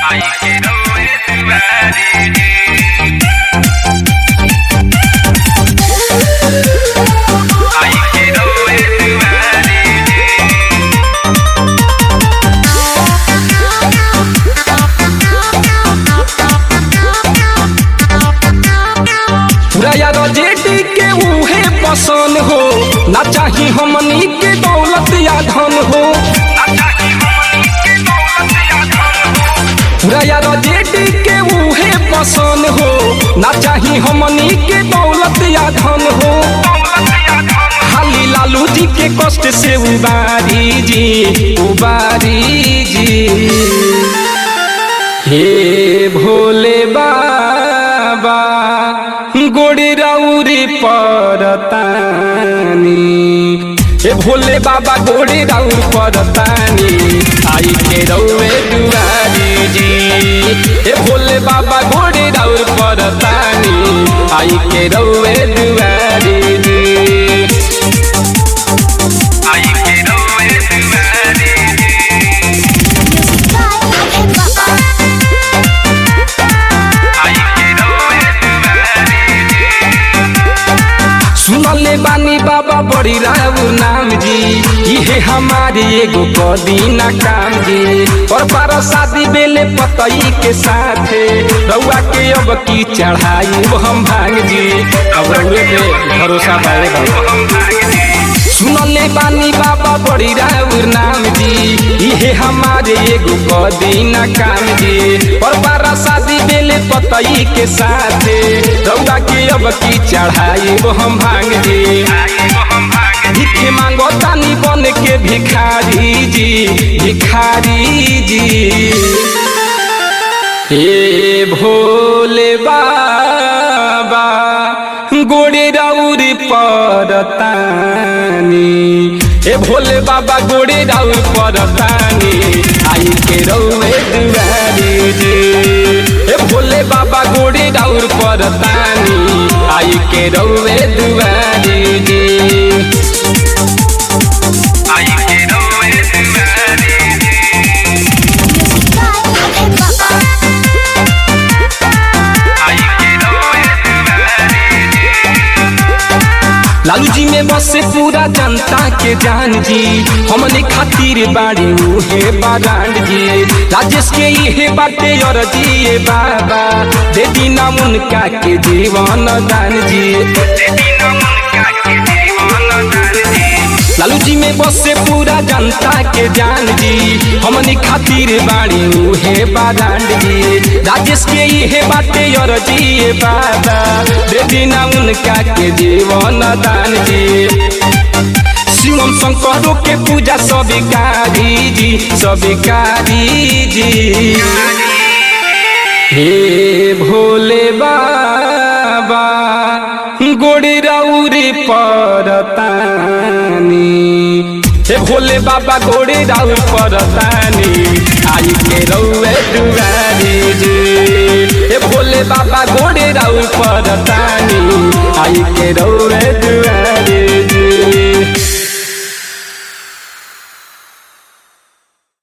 Ay, quiero Ay, quiero पूरा यार JD के उहे पसंद हो ना चाही हमनी के दौलत या धन हो पूरा यार जेडी के उहे पसंद हो ना चाही हमनी के दौलत या धन हो खाली लालू जी के कष्ट से उबारी जी उबारी जी हे भोले बाबा गोड़ी राउरी परतानी हे भोले बाबा गोड़ी राउर परतानी आई के रउए दुआरी जी हे भोले बाबा गोड़ी राउर परतानी आई के रउए दुआरी जी Ay, quiero Ay, quiero सुनले बानी बाबा बड़ी राउर नाम जी इहे हमारे एगो कदीना काम जी और बारह शादी बेले पतई के साथे रउआ के अब की चढ़ाई वो हम भांग जी अब रउए पे भरोसा बारे बाबा सुनले बानी बाबा बड़ी राउर नाम जी इहे हमारे एगो कदीना काम जी और बारह शादी बेले पतई के साथे रउआ के अब की चढ़ाई वो हम भांग जी भिखे मांगो तानी बन के भिखारी जी भिखारी जी हे भोले बाबा गोड़े राउर परतानी हे भोले बाबा गोड़े राउर परतानी आई के रउए दुआरी जी हे भोले बाबा गोड़े राउर परतानी आई के रउए दुआरी जी Ay, quiero Ay, quiero Lalu जी में बसे पूरा जनता के जान जी हमने खातिर बाड़ी उहे बारांड जी राजेश के इहे बाटे और जी बाबा दे दीना उनका के जीवन दान जी लालू जी में बसे पूरा जनता के जान जी हमने खातिर बाड़ी उहे बारांड जी राजेश के इहे बाटे और जी बाबा दे दीना उनका के जीवन दान जी शिवम शंकरों के पूजा सबिकारी जी सबिकारी जी हे भोले बाबा गोड़ी राउरी परतानी हे भोले बाबा गोड़ी राउर परतानी आई के रउए दुआरी जी हे भोले बाबा गोड़ी राउर परतानी आई के रउए दुआरी